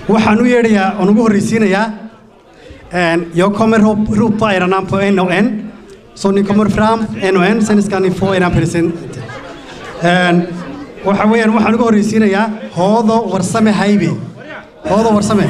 waxaan u yeedhayaa oon ugu horreysiinayaa jag kommer ro- ropa era namn på en och en. Så ni kommer fram en och en, sen ska ni få era present. waxa weeyaan waxaan ugu horreysiinayaa hoodo warsame haybe hoodo warsame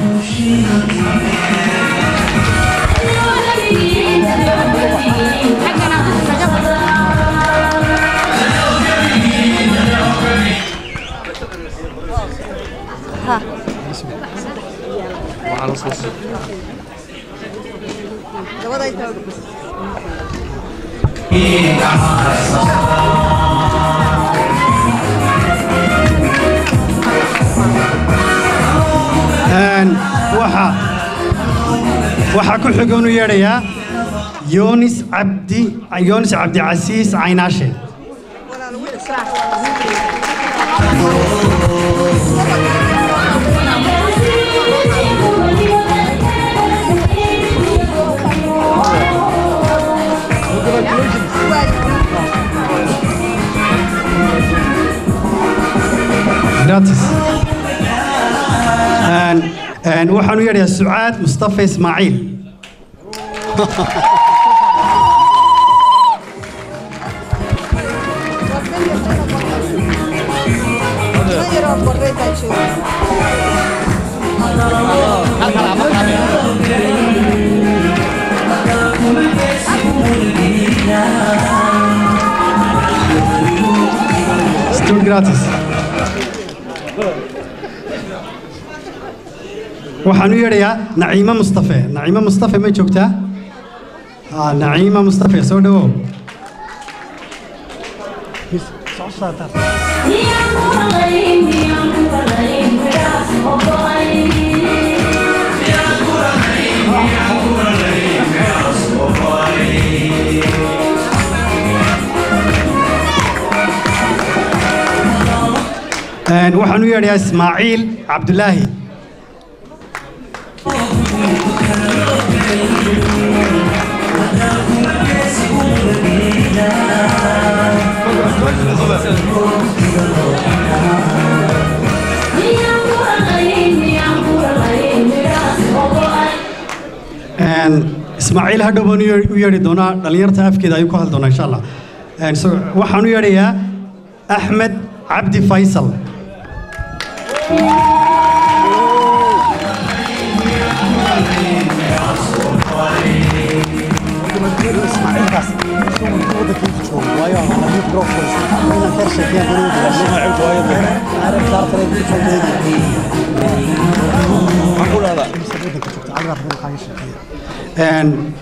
Een, waxa waxaa ku xigoon u yeedhayaa yonis cabdi yonis cabdicasiis caynaashe gratis Een, een, waxaan u yeedhayaa sucaad mustafa ismaaciil Stort gratis waxaan u yeedhayaa naciime mustafe naciime mustafe ma joogtaa Ah, naciime mustafe soo dhawow Een, waxaan u yeedhayaa ismaaciil cabdulaahi Een, ismaaciil hadhow baan u yeer- u yeedhi doonaa dhallinyarta afkeeda ayuu ku hadli doonaa insha allah Een, so- waxaan u yeedhayaa axmed cabdi faysal Een,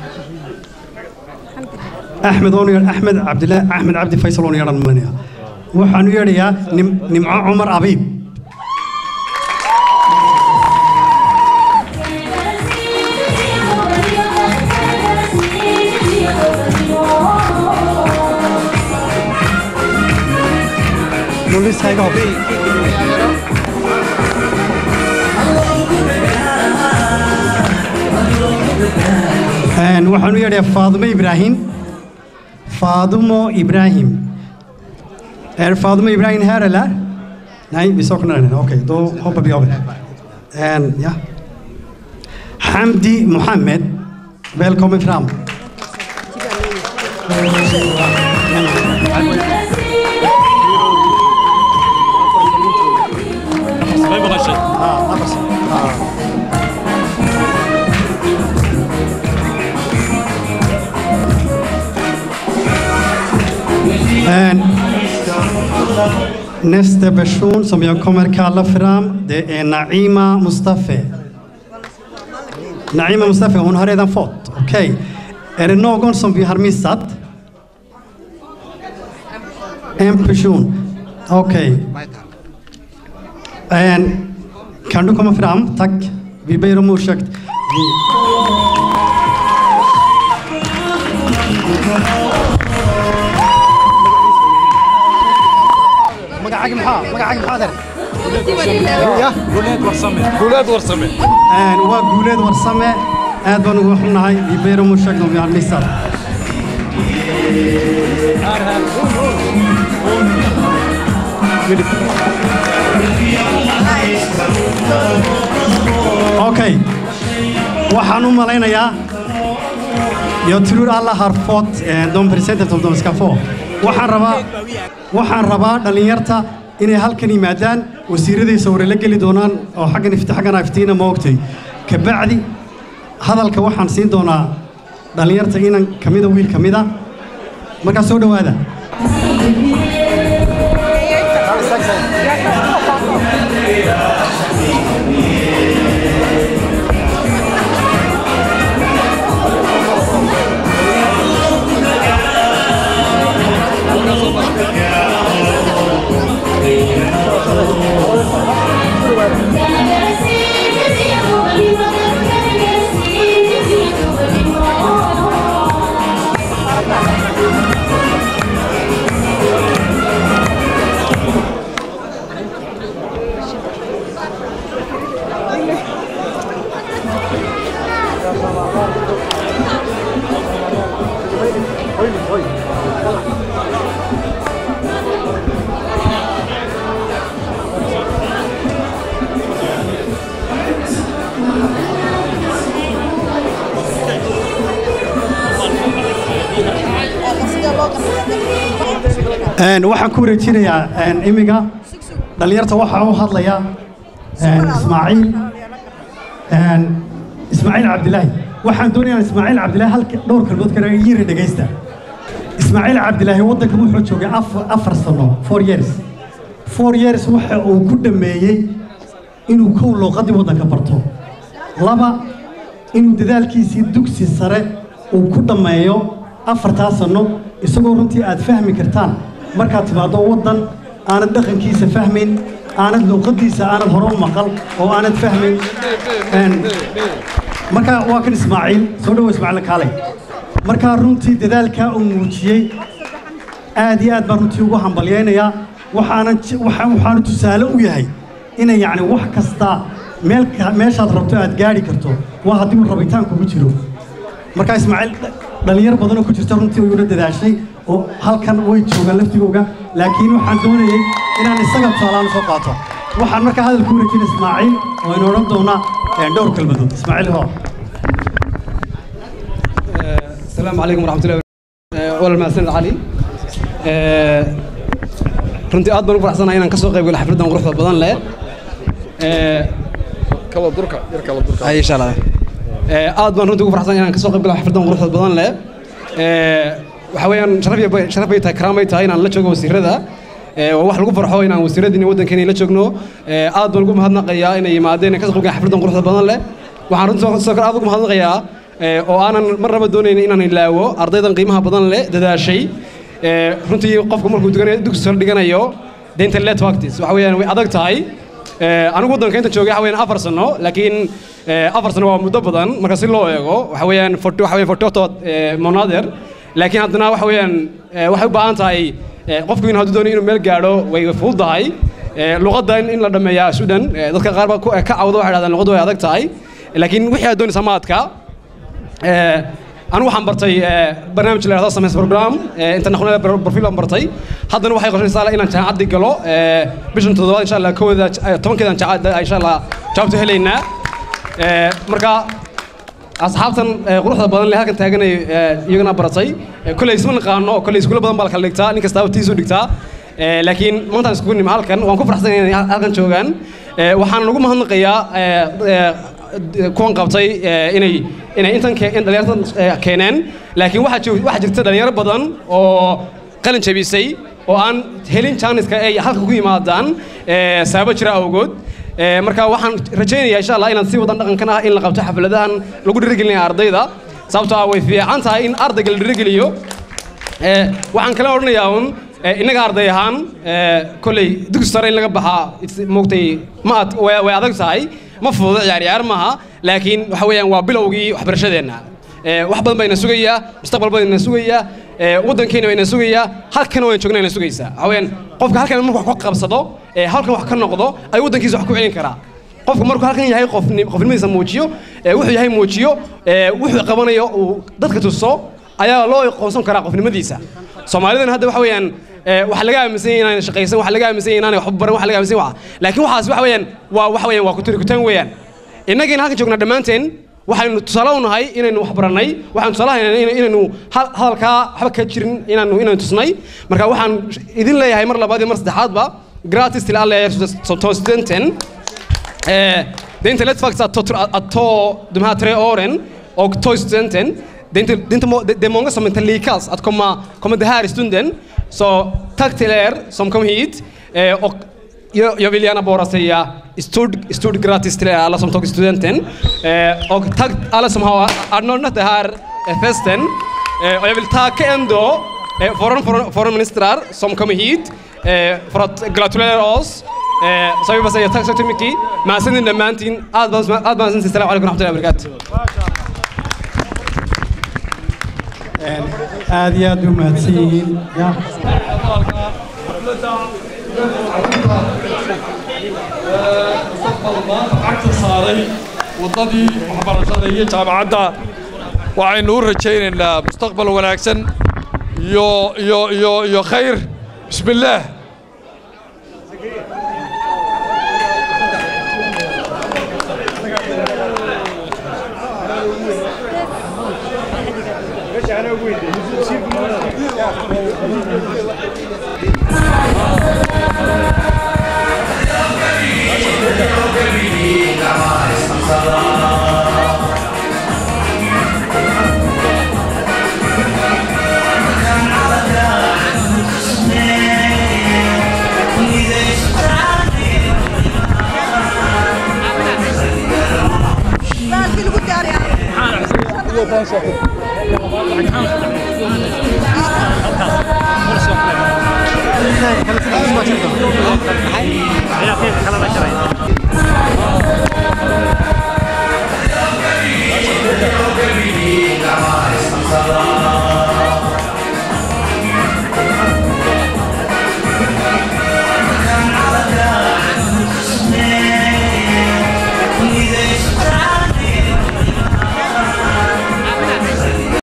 axmed oon yeedh- axmed cabdilaahi axmed cabdi faysal oon yeedhan malinaya waxaan u yeedhayaa nim- nimco cumar abiib nulis hayga hob Een, waxaan u yeedhayaa faadumo ibraahim faadumo ibraahim Är Fadumo Ibrahim här eller? Nej, vi saknar henne. Okej, då hoppar vi över. En, ja. Hamdi Mohammed, välkommen fram. En, nästa person som jag kommer kalla fram, det är Naima Mustafa. Naima Mustafa, hon har redan fått. Okej. Är det någon som vi har missat? En person. Okej. En, Kan du komma fram? Tack. Vi ber om ursäkt. Vi... magacaaga maxaa magacaaga maxaa dar ya guuleed warsame guuleed warsame Een, waa guuleed warsame aad baan ugu xunnahay ibeero mushagno vi har missat okay waxaan u malaynayaa jag tror alla har fått eh, de presenter som de ska få waxaan rabaa waxaan rabaa dhallinyarta inay halkan yimaadaan wasiiraday sawire la geli doonaan oo xaggan ifti xaggan iftiina ma ogtay kabacdi hadalka waxaan siin doonaa dhallinyarta inan ka mida wiil ka mida markaa soo dhowaada Een, waxaan ku wareejinayaa een, imiga dhallinyarta waxaa u hadlaya een, ismaaciil een, ismaaciil cabdilaahi waxaan doonayaa ismaaciil cabdilaahi halka dhowr kalmood kale yiri dhegaysta ismaaciil cabdilaahi waddanka wuxuu joogay afar, afar sano four years four years waxa uu ku dhammeeyey inuu kow luuqadii waddanka barto laba inuu dadaalkiisii dugsi sare uu ku dhammeeyo afartaa sano isagoo runtii aad fahmi kartaan markaad timaaddo waddan aanad dhaqankiisa fahmayn aanad luuqadiisa aanad hore u maqal oo aanad fahmayn Een, marka waa kan ismaaciil soo dhowo ismaaciil kaalay markaa runtii dadaalkaa uu muujiyey aad iyo aad baan runtii ugu hambalyaynayaa waxaanan j- waxa- waxaanu tusaale u yahay inay yacni wax kasta meel ka- meeshaad rabto aad gaadhi karto waa haddii uu rabitaan kugu jiro markaa ismaaciil dh- dhallinyar badanoo ku jirta runtii way ula dadaashay oo halkan way joogaan laftigooga laakiin waxaan doonayey inaan isaga tusaalaan soo qaato waxaan markaa hadal ku wareejin ismaaciil oo ina odhan doona eh, dhowr kelmadood ismaaciil hoo السلام عليكم ورحمة الله وبركاته ولا المعسل علي runtii aad baan ugu faraxsanahay inaan ka soo qayb galo xafladdan quruxda badan leh kala durka yar kala durka hay insha allah aad baan runtii ugu faraxsanahay inaan ka soo qayb galo xafladdan quruxda badan leh waxa weeyaan sharaf iyo bay- sharaf bay tahay karaam bay tahay inaan la joogo wasiirada waa wax lagu farxo inaan wasiiradiina waddankeena la joogno aad baan ugu mahadnaqayaa inay yimaadeen ka soo qayb galaan xafladdan quruxda badan leh waxaan runtii soo- sidoo kale aad ugu mahadnaqayaa oo aanan marnaba doonayn inaan ilaawo ardaydan qiimaha badan leh dadaashay ee, runtii qofku markuu duganayo dugsi sare dhiganayo denta let practice waxa weeyaan way adag tahay Ee, anigu waddanka inta joogay waxa weeyaan afar sano laakiin ee, afar sano waa muddo badan marka si loo eego waxa weeyaan forty waxa weeyaan forty oto monader laakiin haddana waxa weeyaan ee, waxay u baahan tahay ee, qofku in hadduu doonayo inuu meel gaadho way fududahay Ee, luqadda in in la dhameeyaa sudan ee, dadka qaar baa ku- ka cawda waxay dhahdaan luqaddu way adag tahay laakiin wixii aad doonaysa ma adka Ee, anigu waxaan bartay ee, barnaamij la yidhahdo samays program ee, international profil aan bartay haddana waxay qorshaynaysaa inaan jaamacaddi galo ee, bishan toddobaad insha allah kowda eh, tobankeedan jaamacadda insha allah jawaabta helaynaa Ee, marka asxaabtan ee, quruxda badan leh halkan taaganay ee, iyagana baratay Ee, kolley isma naqaano kolley iskuulo badan baa la kala dhigtaa nin kastaaba tiisu dhigtaa Ee, laakiin maantaan iskugu nimi halkan waan ku faraxsan inay halkan joogaan Ee, waxaan ugu mahadnaqayaa ee, ee, kuwan qabtay ee, inay inay intan ke- in dhalinyartan ee, keeneen laakiin waxaa jir- waxaa jirta dhalinyaro badan oo qalin jabisay oo aan helin jaaniska ay halka ku yimaadaan ee, sababo jira awgood Ee, marka waxaan rajaynayaa insha allah inaan sii wadan dhaqankan ah in la qabto xafladahan lagu dhiirigelinayo ardayda sababtoo ah way fiican tahay in ardayga la dhiirigeliyo Ee, waxaan kala odhanayaa un ee, innaga arday ahaan ee, kolley dugsi sare in laga baxaa it's- moogtay ma ad way way adag tahay ma fududo ciyaar ciyaar maaha laakiin waxa weeyaan waa bilowgii waxbarashadeenna Ee, wax badan baa ina sugayaa mustaqbal badan ina sugayaa ee, waddankeena baa ina sugayaa halkana waan joognaa ina sugaysaa waxa weeyaan qofka halkan markuu wax ka qabsado ee, halkan wax ka noqdo ay waddankiisa wax ku celin karaa qofku markuu halkan yahay qofni- qofnimadiisa muujiyo ee, wuxuu yahay muujiyo ee, wuxuu qabanayo uu dadka tuso ayaa loo aqoonsan karaa qofnimadiisa soomaalidan hadda waxa weeyaan ee, waxaa laga aaminsan yahay inaan shaqaysan waxaa laga aaminsan yahay inaanay waxba baran waxaa laga aaminsan yahay waxa laakiin waxaas waxa weeyaan waa waxa weeyaan waa kutiri kutaan weeyaan innagiina halkan joognaa dhammaanteen waxaynu tusaale u nahay inaynu wax barannay waxaan tusaale haynaa ina- inaynu hal- hadalkaa waxba ka jirin inaanu inaynu tusnay marka waxaan idin leeyahay mar labaad iyo mar saddexaadba gratis till alla er som studenten Eh, det är inte lätt faktiskt att ta, att ta de här tre åren och ta studenten. Det är, inte, det, är inte, må- det, det är många som inte lyckas att komma, komma det här i stunden. Så tack till er som kom hit. Eh, och jag, jag vill gärna bara säga stort, stort grattis till er alla som tagit studenten. Eh, och tack alla som har anordnat den här eh, festen. Eh, och jag vill tacka ändå eh, våra för, för ministrar som kommer hit eh, för att gratulera oss. Eh, så jag vill bara säga tack så mycket. mahadsanidin dhammaantiin aad baan aad baan mahadsantihin assalamu calaykum waraxmatullahi wabarakaatu aad iyo aad u mahadsan yihiin ya lacagta saaray waddadii waxbarashada iyo jaamacadda waxaynu u rajaynaynaa mustaqbal wanaagsan iyo iyo iyo iyo khayr bismillaah Baalkii lagu diyaariyaa. Come on,